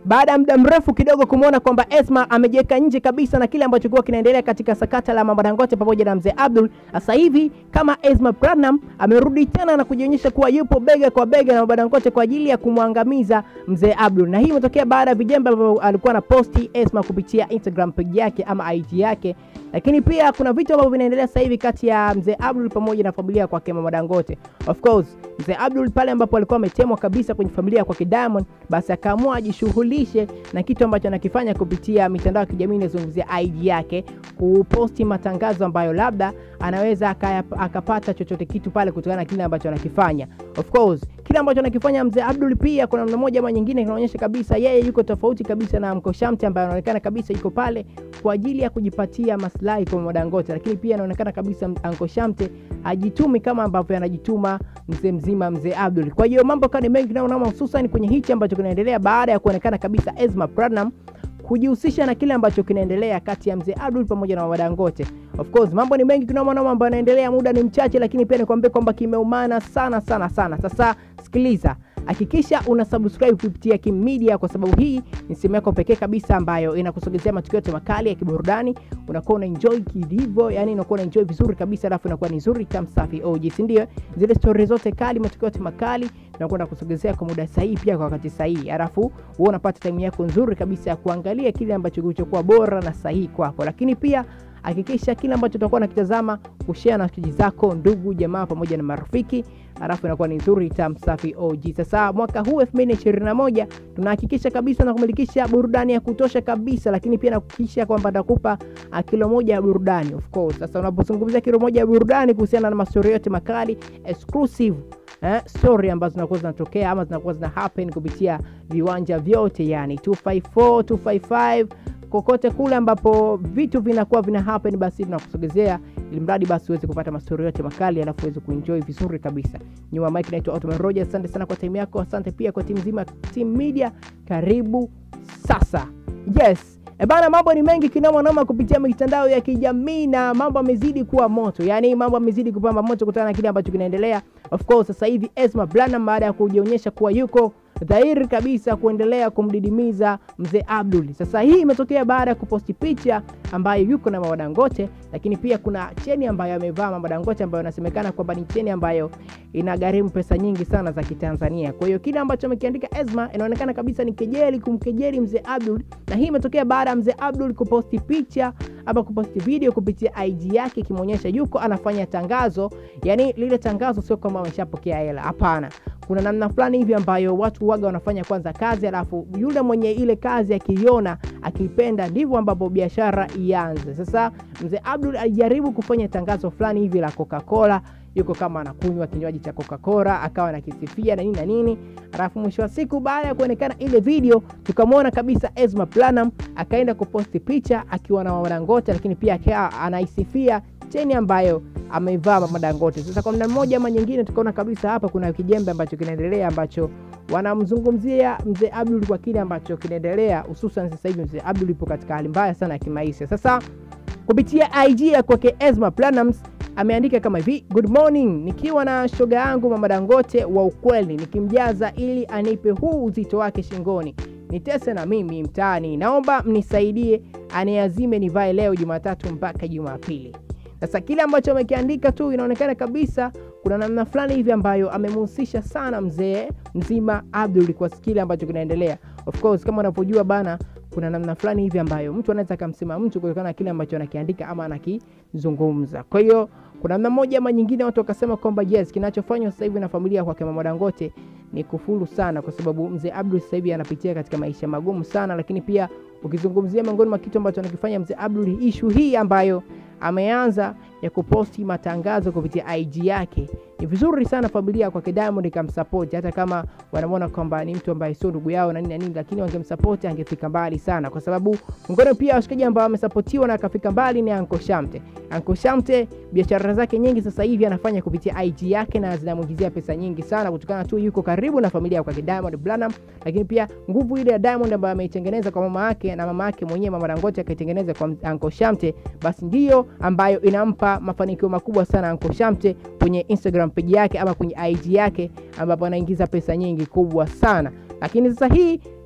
baada ya muda mrefu kidogo kumwona kwamba Esma amejiweka nje kabisa na kile ambacho kuwa kinaendelea katika sakata la Mama Dangote pamoja na mzee Abdul. Sasa hivi kama Esma Platinum amerudi tena na kujionyesha kuwa yupo bega kwa bega na Mama Dangote kwa ajili ya kumwangamiza mzee Abdul, na hii imetokea baada ya vijembe ambavyo alikuwa na posti Esma kupitia Instagram page yake ama IG yake lakini pia kuna vitu ambavyo vinaendelea sasa hivi kati ya mzee Abdul pamoja na familia kwake Mama Dangote. Of course, mzee Abdul pale ambapo alikuwa ametemwa kabisa kwenye familia kwake Diamond, basi akaamua ajishughulishe na kitu ambacho anakifanya kupitia mitandao ya kijamii inazungumzia IG yake, kuposti matangazo ambayo labda anaweza akaya, akapata chochote kitu pale kutokana na kile ambacho anakifanya. Of course, kile ambacho anakifanya mzee Abdul pia kuna namna moja ama nyingine kinaonyesha kabisa yeye yuko tofauti kabisa na Anko Shamte ambaye anaonekana kabisa yuko pale kwa ajili ya kujipatia maslahi kwa Mama Dangote, lakini pia anaonekana kabisa Anko Shamte hajitumi kama ambavyo anajituma mzee mzima mzee Abdul. Kwa hiyo mambo kani mengi naona hususan kwenye hichi ambacho kinaendelea baada ya kuonekana kabisa Esma Platinum kujihusisha na kile ambacho kinaendelea kati ya mzee Abdul pamoja na Mama Dangote. Of course mambo ni mengi kinoma noma ambayo yanaendelea, muda ni mchache, lakini pia nikwambie kwamba kimeumana sana sana sana. Sasa sikiliza, hakikisha una subscribe kupitia Kim Media kwa sababu hii ni sehemu yako pekee kabisa ambayo inakusogezea matukio yote makali ya kiburudani. Unakuwa una enjoy kilivyo, yani unakuwa una enjoy vizuri kabisa, alafu inakuwa ni nzuri tam safi OG, si ndio? Zile story zote kali, matukio yote makali tunakwenda kusogezea kwa muda sahihi, pia kwa wakati sahihi, alafu wewe unapata time yako nzuri kabisa ya kuangalia kile ambacho kilichokuwa bora na sahihi kwako, lakini pia hakikisha kile ambacho utakuwa nakitazama kushare na rafiki zako, ndugu, jamaa pamoja na marafiki, alafu inakuwa ni nzuri tam safi OG. Sasa mwaka huu 2021 tunahakikisha kabisa na kumilikisha burudani ya kutosha kabisa, lakini pia nakuhakikisha kwamba nitakupa kilo moja ya burudani of course. Sasa unapozungumzia kilo moja ya burudani kuhusiana na mastori yote makali exclusive eh, story ambazo zinakuwa zinatokea ama zinakuwa zina happen kupitia viwanja vyote, yani 254 255 kokote kule ambapo vitu vinakuwa vina happen, basi tunakusogezea ili mradi basi uweze kupata mastori yote makali, alafu uweze kuenjoy vizuri kabisa. Nyuma mike, naitwa Ottoman Rogers. Asante sana kwa time yako, asante pia kwa timu nzima Team Media. Karibu sasa. Yes, E bana, mambo ni mengi kinoma noma kupitia mitandao ya kijamii na mambo yamezidi kuwa moto, yaani mambo yamezidi kupamba moto kutokana na kile ambacho kinaendelea. Of course sasa hivi Esma Platinum baada ya kujionyesha kuwa yuko dhahiri kabisa kuendelea kumdidimiza mzee Abdul. Sasa hii imetokea baada ya kuposti picha ambayo yuko na Mama Dangote, lakini pia kuna cheni ambayo amevaa Mama Dangote ambayo inasemekana kwamba ni cheni ambayo inagharimu pesa nyingi sana za Kitanzania. Kwa hiyo kile ambacho amekiandika Esma inaonekana kabisa ni kejeli, kumkejeli mzee Abdul, na hii imetokea baada ya mzee Abdul kuposti picha ama kuposti video kupitia IG yake ikimwonyesha yuko anafanya tangazo. Yani lile tangazo sio kwamba ameshapokea hela, hapana kuna namna fulani hivi ambayo watu waga wanafanya kwanza kazi, alafu yule mwenye ile kazi akiiona akipenda, ndivyo ambapo biashara ianze. Sasa mzee Abdul alijaribu kufanya tangazo fulani hivi la Coca-Cola, yuko kama anakunywa kinywaji cha Coca-Cola akawa anakisifia na nini na nini, alafu mwisho wa siku baada ya kuonekana ile video tukamwona kabisa Esma Platinum akaenda kuposti picha akiwa na Mama Dangote, lakini pia akiwa anaisifia cheni ambayo ameivaa Mama Dangote. Sasa kwa mna mmoja ama nyingine, tukaona kabisa hapa kuna kijembe ambacho kinaendelea ambacho wanamzungumzia mzee Abdul kwa kile ambacho kinaendelea, hususan sasa hivi mzee Abdul yupo katika hali mbaya sana ya kimaisha. Sasa kupitia IG ya kwake Esma Platinum ameandika kama hivi: good morning, nikiwa na shoga yangu Mama Dangote wa ukweli, nikimjaza ili anipe huu uzito wake shingoni nitese na mimi mtaani, naomba mnisaidie aniazime nivae leo Jumatatu mpaka Jumapili. Sasa kile ambacho amekiandika tu inaonekana kabisa kuna namna fulani hivi ambayo amemhusisha sana mzee mzima Abdul kwa kile ambacho kinaendelea. Of course kama unavyojua bana, kuna namna fulani hivi ambayo mtu anaweza akamsema mtu kutokana na kile ambacho anakiandika ama anakizungumza. Kwa hiyo kuna namna moja ama nyingine watu wakasema kwamba yes, kinachofanywa sasa hivi na familia kwake Mama Dangote ni kufuru sana, kwa sababu mzee Abdul sasa hivi anapitia katika maisha magumu sana, lakini pia ukizungumzia miongoni mwa kitu ambacho anakifanya mzee Abdul, ishu hii ambayo ameanza ya kuposti matangazo kupitia IG yake, ni vizuri sana familia kwake Diamond ikamsapoti, hata kama wanamwona kwamba ni mtu ambaye sio ndugu yao na nini na nini, lakini wangemsapoti angefika mbali sana, kwa sababu miongoni pia washikaji ambao wamesapotiwa na akafika mbali ni Anko Shamte. Anko Shamte biashara zake nyingi sasa hivi anafanya kupitia IG yake na zinamuingizia pesa nyingi sana, kutokana tu yuko karibu na familia kwake Diamond Platnumz, lakini pia nguvu ile ya Diamond ambayo ameitengeneza kwa mama yake na mama yake mwenyewe Mama Dangote akaitengeneza kwa Anko Shamte, basi ndiyo ambayo inampa mafanikio makubwa sana Anko Shamte kwenye Instagram page yake ama kwenye IG yake ambapo anaingiza pesa nyingi kubwa sana. Lakini sasa hii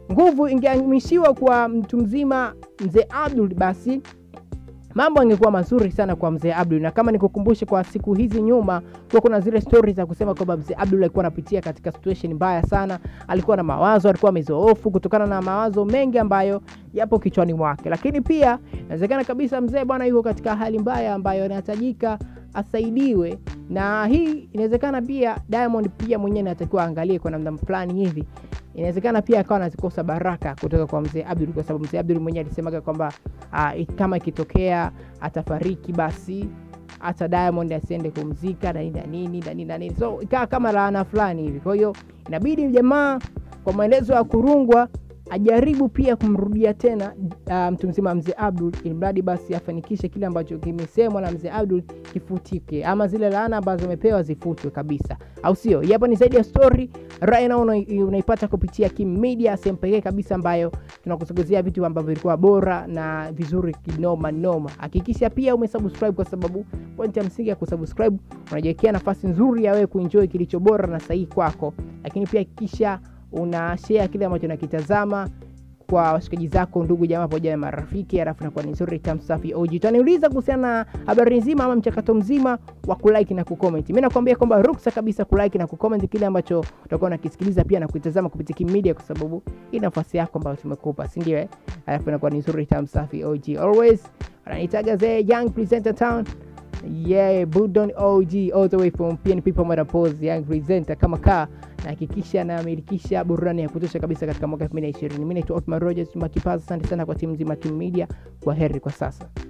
nguvu ingehamishiwa kwa mtu mzima mzee Abdul, basi mambo angekuwa mazuri sana kwa mzee Abdul. Na kama nikukumbushe, kwa siku hizi nyuma kuwa kuna zile stori za kusema kwamba mzee Abdul alikuwa anapitia katika situation mbaya sana, alikuwa na mawazo, alikuwa amezoofu kutokana na mawazo mengi ambayo yapo kichwani mwake, lakini pia inawezekana kabisa mzee bwana yuko katika hali mbaya ambayo inahitajika asaidiwe, na hii inawezekana pia Diamond pia mwenyewe anatakiwa aangalie kwa namna fulani hivi inawezekana pia akawa anazikosa baraka kutoka kwa mzee Abdul, kwa sababu mzee Abdul mwenyewe alisemaga kwamba uh, kama ikitokea atafariki basi hata Diamond asiende kumzika na nini na nini na nini na nini, so ikawa kama laana fulani hivi. Kwa hiyo inabidi jamaa kwa maelezo ya Kurungwa ajaribu pia kumrudia tena uh, mtu mzima mzee Abdul, ili mradi basi afanikishe kile ambacho kimesemwa na mzee Abdul kifutike, ama zile laana ambazo amepewa zifutwe kabisa, au sio? Hapo ni zaidi ya story right now, unaipata kupitia Kim Media, sehemu pekee kabisa ambayo tunakusogezea vitu ambavyo vilikuwa bora na vizuri kinoma noma. Hakikisha pia umesubscribe, kwa sababu point ya msingi ya kusubscribe unajiwekea nafasi nzuri ya wewe kuenjoy kilicho bora na sahihi kwako, lakini pia hakikisha una share kile ambacho nakitazama kwa washikaji zako, ndugu jamaa, pamoja na marafiki, alafu nakuwa ni nzuri tamu safi. OG utaniuliza kuhusiana na habari nzima ama mchakato mzima wa kulike na kucomment. Mimi nakwambia kwamba ruksa kabisa kulike na kucomment kile ambacho utakuwa unakisikiliza pia na kuitazama kupitia Kim Media, kwa sababu hii nafasi yako ambayo tumekupa, si ndio? Eh, alafu inakuwa ni nzuri tamu safi. OG always wananitaga the young presenter town Yeah, Budon OG all the way from PNP Pomada Pose, young presenter kama kaa na hakikisha namilikisha burudani ya kutosha kabisa katika mwaka 2020. Mimi naitwa Otman Rogers Makipaza, asante sana kwa timu nzima Kim Media. Kwa heri kwa sasa.